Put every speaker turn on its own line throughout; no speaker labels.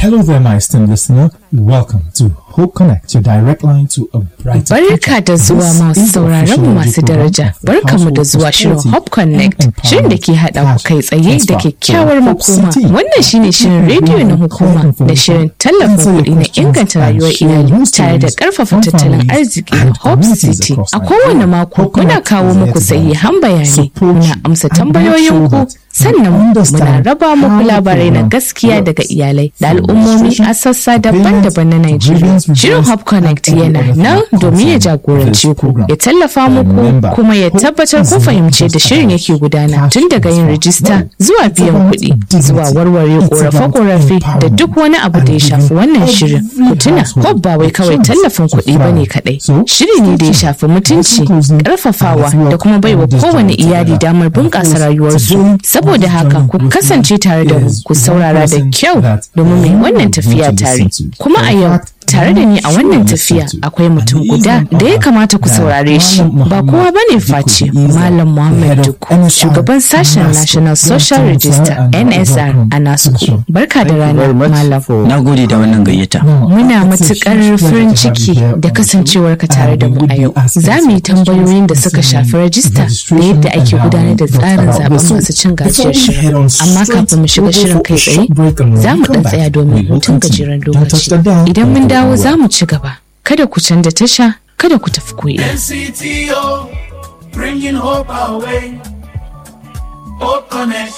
Hello there, my esteemed listener. Welcome to Hope Connect, your direct line to a brighter
Barka da zuwa masu sauraron mu masu daraja. Barka mu da zuwa shirin Hop Connect, shirin da ke haɗa ku kai tsaye da kyakkyawar makoma. Wannan shine shirin rediyo na hukuma da shirin tallafin kuɗi na inganta rayuwar iyali tare da ƙarfafa tattalin arziki Hope City. A kowane mako muna kawo muku sahihan bayanai, muna amsa tambayoyin ku sannan muna raba muku labarai na gaskiya daga iyalai da al'ummomi a sassa daban-daban na Najeriya. Shirin Hub Connect yana nan domin ya jagorance ku, ya tallafa muku kuma ya tabbatar kun fahimci da shirin yake gudana tun daga yin rijista zuwa biyan kuɗi zuwa warware ƙorafe-ƙorafe da duk wani abu da ya shafi wannan shirin. Ku tuna Hub ba wai kawai tallafin kuɗi ba ne kaɗai. Shiri ne da ya shafi mutunci, ƙarfafawa da kuma baiwa kowane iyali damar bunƙasa rayuwarsu. Saboda haka ku kasance tare da mu ku saurara da kyau domin mai wannan tafiya tare. Kuma a yau tare da ni a wannan tafiya akwai mutum guda da ya kamata ku saurare shi ba kowa bane face malam muhammad duku shugaban sashen national social register nsr a nasuku barka da rana malam
Na gode da wannan gayyata.
muna matukar farin ciki da kasancewar ka tare da mu a yau za mu yi tambayoyin da suka shafi rajista da yadda ake gudanar da tsarin zaben masu cin gajiyar shirin amma kafin mu shiga shirin kai tsaye za mu dan tsaya domin hutun gajeren lokaci idan mun dawo za mu ci gaba kada ku canza tasha kada ku tafi koyi
NCTO, bringing hope our way. Hope Connect.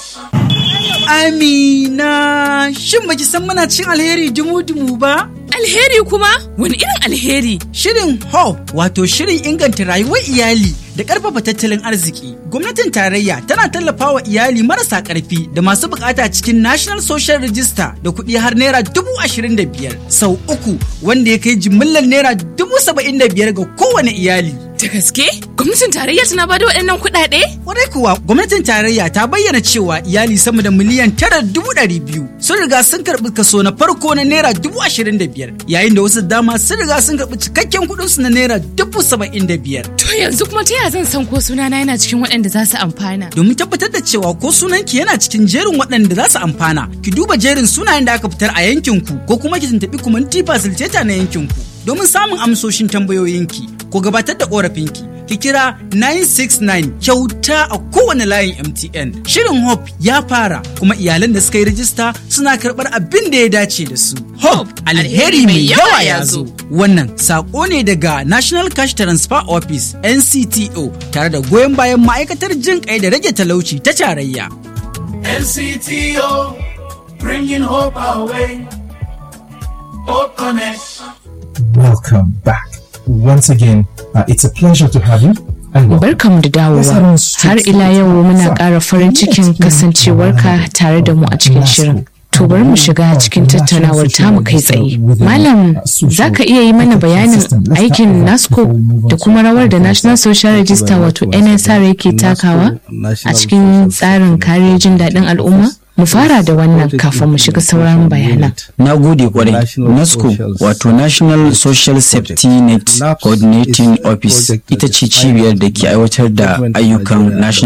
Amina, shin baki san muna cin alheri dumu-dumu ba?
Alheri kuma? Wani irin alheri?
Shirin HOPE wato shirin inganta rayuwar iyali da ƙarfafa tattalin arziki. Gwamnatin tarayya tana tallafawa iyali marasa ƙarfi da masu bukata cikin National Social Register da kuɗi har naira dubu ashirin da biyar sau uku wanda ya kai jimillar naira dubu saba'in da biyar ga kowane iyali.
Da gaske? Gwamnatin tarayya tana bada waɗannan kuɗaɗe?
Kwarai kuwa gwamnatin tarayya ta bayyana cewa iyali sama da miliyan tara dubu ɗari biyu sun riga sun karɓi kaso na farko na naira dubu ashirin da biyar yayin da wasu dama sun riga sun karɓi cikakken kuɗinsu na naira dubu saba'in da biyar.
To yanzu kuma ta yaya zan san ko sunana yana cikin waɗanda za su amfana?
Domin tabbatar da cewa ko sunanki yana cikin jerin waɗanda za su amfana, ki duba jerin sunayen da aka fitar a yankinku ko kuma ki tuntuɓi kumanti facilitator na yankinku domin samun amsoshin tambayoyinki ko gabatar da ƙorafinki. Ki kira 969 kyauta a kowane layin MTN. Shirin Hope ya fara kuma iyalan da suka yi rajista suna karɓar abin da ya dace da su. Hope alheri mai yawa ya zo. Wannan saƙo ne daga National Cash Transfer Office NCTO tare da goyon bayan ma'aikatar jin kai da rage talauci ta tarayya.
NCTO, bringing hope our way. Hope Connect.
Welcome back. Once again, uh, it's a pleasure to have you. And welcome.
barkamu da dawowa har ila yau muna ƙara farin cikin kasancewarka tare da mu a cikin shirin to bari mu shiga cikin tattaunawar tamu kai tsaye malam za ka iya yi mana bayanin aikin nasco da kuma rawar da national social register wato nsr yake takawa a cikin tsarin kare jin daɗin al'umma mu fara da wannan kafin mu shiga sauran bayanan
Na gode kwarai. NASCO wato National Social Safety Net Coordinating Office ita ce cibiyar da ke aiwatar da ayyukan National